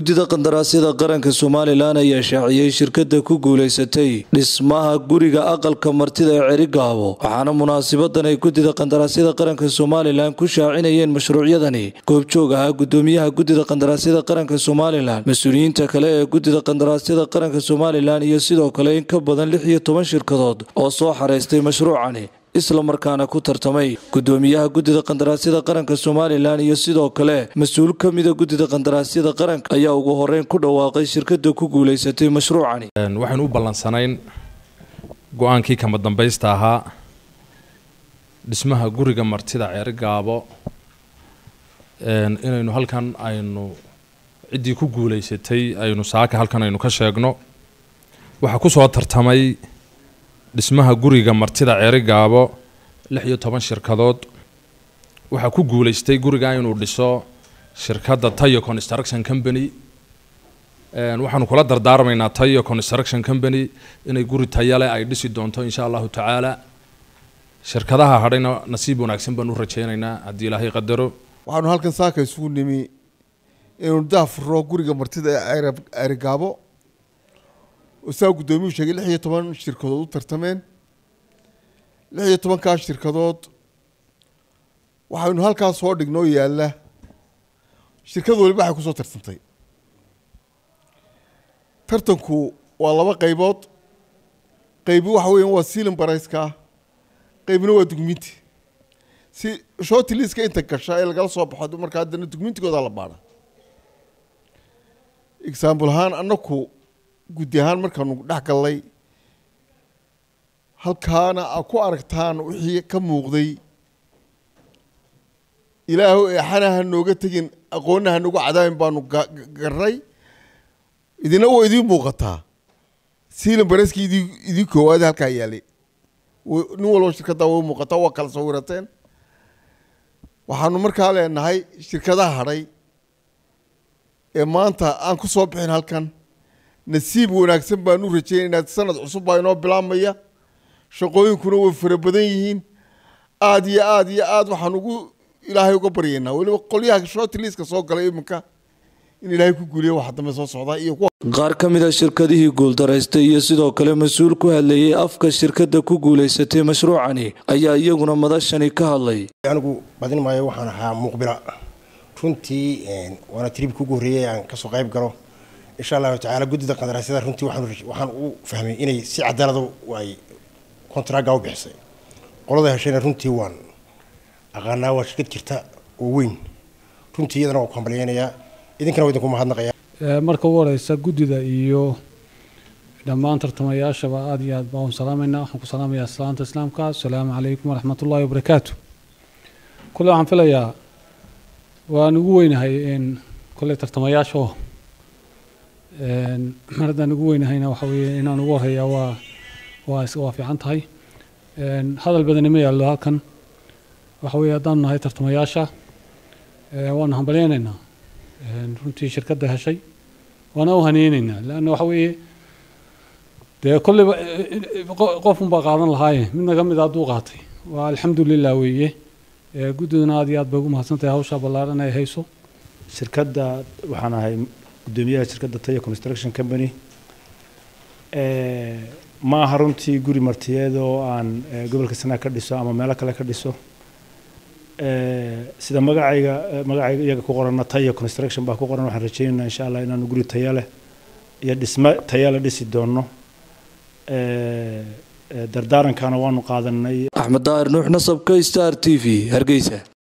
guddida qandaraasyada qaranka somalilan ayaa shaaciyey shirkada ku guulaysatay dhismaha guriga aqalka martida ee cerigaabo waxaana munaasabadan ay guddida qandaraasyada qaranka somalilan ku shaacinayeen mashruucyadani goobjoog ahaa gudoomiyaha guddida qandaraasyada qaranka somalilan mas-uuliyiinta kale ee guddida qandaraasyada qaranka somalilan iyo sidoo kale in ka badan lix iyo toban shirkadood oo soo xaraystay mashruucani isla markaana ku tartamay gudoomiyaha guddida qandaraasyada qaranka somalilan iyo sidoo kale mas-uul ka mida guddida qandaraasyada qaranka ayaa ugu horeyn ku dhawaaqay shirkada ku guulaysatay mashruucani waxaynu u ballansanayn go-aankii kama dambaysta ahaa dhismaha guriga martida ceerigaabo inaynu halkan aynu ciddii ku guulaysatay aynu saaka halkan aynu ka sheegno waxaa kusoo tartamay dhismaha guriga martida ceerigaabo lix iyo toban shirkadood waxaa ku guulaystay guriga inuu dhiso shirkadda tayo construction company waxaanu kula dardaarmaynaa tayo construction company inay guri tayale ay dhisi doonto insha allahu tacaala shirkadaha hadhayna nasiib wanaagsan baan u rajaynaynaa haddii ilaahay qadaro waxaanu halkan saaka isugu nimi inaynu daafuro guriga martida ee ceerigaabo saa guddoomiyuu sheegay lix iyo toban shirkadood u tartameen lix iyo tobankaa shirkadood waxaynu halkaas soo dhignoo yaalla shirkad waliba waxay kusoo tartantay tartanku waa laba qaybood qaybi waxa weeyaan waa sealing barayska qaybina waa dugminti si shorti liiska inta gasha ee lagala soo baxo marka haddana dugmintigooda la baadha example ahaan annaku guddi ahaan markaanu dhex gallay halkaana a ku aragtaan wixii ka muuqday ilaahu eexana ha nooga tegin aqoonna ha nooga cadaabin baanu garnay idina waa idiin muuqataa siilan bareskii idi idii koowaad halkaa yaalay nin walba shirkaddaa way muuqataa waa kala sawirateen waxaanu markaa leenahay shirkadaha hadhay ee maanta aan ku soo bixin halkan nasiib wanaagsan baan u rajaynaynaa sanad cusub baa inoo bilaabmaya shaqooyinkuna way fara badan yihiin aada iyo aada iyo aada waxaan ugu ilaahay uga baryaynaa weliba qolyaha shortliiska soo galay iminka in ilaahay ku guuliya waxa dambe soo socdaa iyo kuwa qaar ka mid a shirkadihii guuldaraystay iyo sidoo kale mas-uul ku hadlayay afka shirkada ku guulaysatay mashruucani ayaa iyaguna madashani ka hadlay anigu badin maayo waxaan ahaa muuqbila runtii waana tribka ugu horreeyay aan kasoo qayb galo insha allahu tacaala guddida qandaraasyada runtii waxaan u fahmay inay si cadaalada ay kontraaga u bixisay qolada heshayna runtii waan aqaanaa waa shirkad jirta oo weyn runtii iyadana waan ku hambalyeynayaa idinkana waa idinku mahadnaqaya marka ugu horeysa guddida iyo dhammaan tartamayaashaba aada iyo aad baan u salaamaynaa waxaan ku salaamayaa salaanta islaamka asalaamu calaykum waraxmat ullahi wabarakaatu kule waxaan filayaa waan ugu weynahay kole tartamayaasha oo mar haddaan ugu weynahayna waxa weeye inaan ugu horeeyaa waa waa waa fiican tahay hadal badani ma yaallo halkan waxa weeye haddaanu nahay tartamayaasha waanu hambalyeynaynaa runtii shirkadda heshay waana u haneyneynaa leanna waxa weeye dee kolleyba qofun baa qaadan lahaaye midna ka mid a hadduu qaatay waa alxamdu lilah weeye guddiduna aad iyo aad bay ugu mahadsantahay hawshaa ballaaran ay hayso shirkadda waxaan ahay guddoomiyaha shirkadda tayo construction company ma aha runtii guri martiyeed oo aan gobolka sanaa ka dhiso ama meelo kale ka dhiso sida magacayga magacayga iyaga ku qorana tayo construction baa ku qoran waxaan rajaynaynaa insha allah inaanu guri tayo leh iyo dhismo tayo leh dhisi doono dardaarankana waanu qaadanay axmed daahir nuux nasabka star t v hargeysa